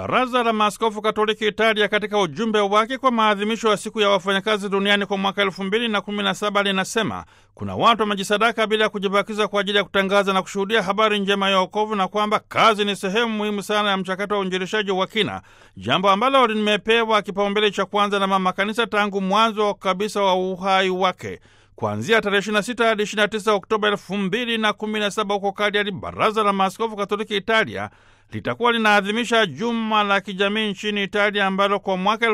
Baraza la Maaskofu Katoliki Italia katika ujumbe wake kwa maadhimisho ya siku ya wafanyakazi duniani kwa mwaka elfu mbili na kumi na saba linasema kuna watu wamejisadaka bila ya kujibakiza kwa ajili ya kutangaza na kushuhudia habari njema ya wokovu na kwamba kazi ni sehemu muhimu sana ya mchakato wa uinjilishaji wa kina, jambo ambalo limepewa kipaumbele cha kwanza na Mama Kanisa tangu mwanzo kabisa wa uhai wake. Kuanzia tarehe 26 hadi 29 Oktoba 2017 huko Cagliari, Baraza la Maaskofu Katoliki Italia litakuwa linaadhimisha juma la kijamii nchini Italia ambalo kwa mwaka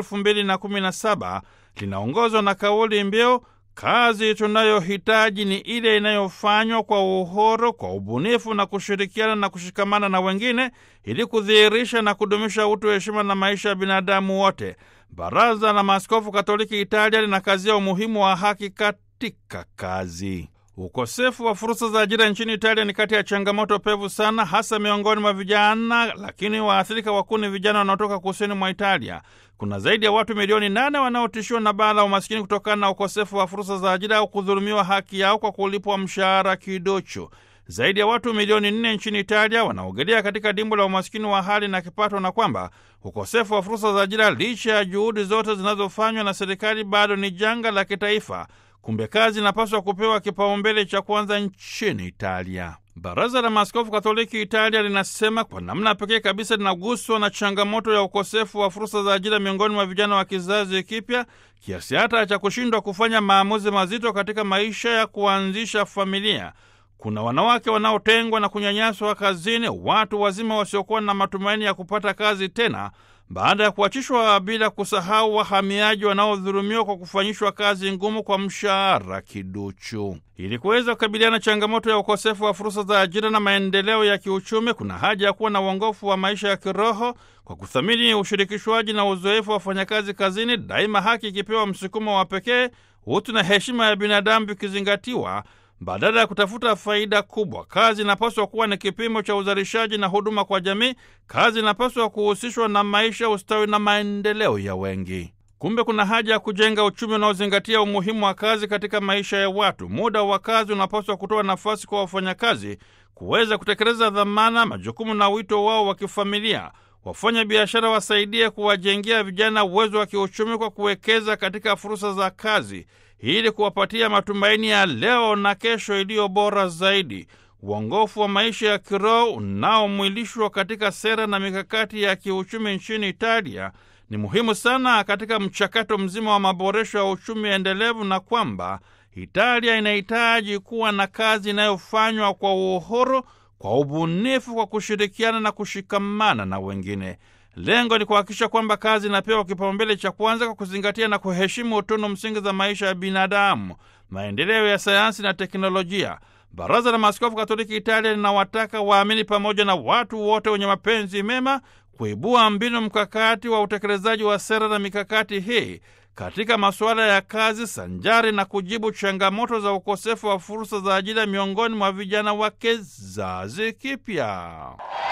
2017 linaongozwa na kauli mbiu kazi tunayohitaji ni ile inayofanywa kwa uhuru, kwa ubunifu na kushirikiana na kushikamana na wengine ili kudhihirisha na kudumisha utu, heshima na maisha ya binadamu wote. Baraza la Maaskofu Katoliki Italia linakazia umuhimu wa haki katika kazi. Ukosefu wa fursa za ajira nchini Italia ni kati ya changamoto pevu sana, hasa miongoni mwa vijana, lakini waathirika wakuu ni vijana wanaotoka kusini mwa Italia. Kuna zaidi ya watu milioni nane wanaotishiwa na baa la umasikini kutokana na ukosefu wa fursa za ajira au kudhulumiwa haki yao kwa kulipwa mshahara kidocho. Zaidi ya watu milioni nne nchini Italia wanaogelea katika dimbo la umasikini wa hali na kipato, na kwamba ukosefu wa fursa za ajira, licha ya juhudi zote zinazofanywa na serikali, bado ni janga la kitaifa. Kumbe kazi inapaswa kupewa kipaumbele cha kwanza nchini Italia. Baraza la Maaskofu Katoliki Italia linasema kwa namna pekee kabisa linaguswa na changamoto ya ukosefu wa fursa za ajira miongoni mwa vijana wa kizazi kipya, kiasi hata cha kushindwa kufanya maamuzi mazito katika maisha ya kuanzisha familia. Kuna wanawake wanaotengwa na kunyanyaswa kazini, watu wazima wasiokuwa na matumaini ya kupata kazi tena baada ya kuachishwa, bila kusahau wahamiaji wanaodhulumiwa kwa kufanyishwa kazi ngumu kwa mshahara kiduchu. Ili kuweza kukabiliana na changamoto ya ukosefu wa fursa za ajira na maendeleo ya kiuchumi, kuna haja ya kuwa na uongofu wa maisha ya kiroho kwa kuthamini ushirikishwaji na uzoefu wa wafanyakazi kazini, daima haki ikipewa msukumo wa pekee, utu na heshima ya binadamu vikizingatiwa badala ya kutafuta faida kubwa. Kazi inapaswa kuwa ni kipimo cha uzalishaji na huduma kwa jamii. Kazi inapaswa kuhusishwa na maisha, ustawi na maendeleo ya wengi. Kumbe kuna haja ya kujenga uchumi unaozingatia umuhimu wa kazi katika maisha ya watu. Muda wa kazi unapaswa kutoa nafasi kwa wafanyakazi kuweza kutekeleza dhamana, majukumu na wito wao wa kifamilia. Wafanya biashara wasaidie kuwajengea vijana uwezo wa kiuchumi kwa kuwekeza katika fursa za kazi ili kuwapatia matumaini ya leo na kesho iliyo bora zaidi. Uongofu wa maisha ya kiroho unaomwilishwa katika sera na mikakati ya kiuchumi nchini Italia ni muhimu sana katika mchakato mzima wa maboresho ya uchumi endelevu, na kwamba Italia inahitaji kuwa na kazi inayofanywa kwa uhuru, kwa ubunifu, kwa kushirikiana na kushikamana na wengine. Lengo ni kuhakikisha kwamba kazi inapewa kipaumbele cha kwanza kwa kuzingatia na kuheshimu utono msingi za maisha ya binadamu, maendeleo ya sayansi na teknolojia. Baraza la Maaskofu Katoliki Italia linawataka waamini pamoja na watu wote wenye mapenzi mema kuibua mbinu mkakati wa utekelezaji wa sera na mikakati hii katika masuala ya kazi sanjari na kujibu changamoto za ukosefu wa fursa za ajira miongoni mwa vijana wa kizazi kipya.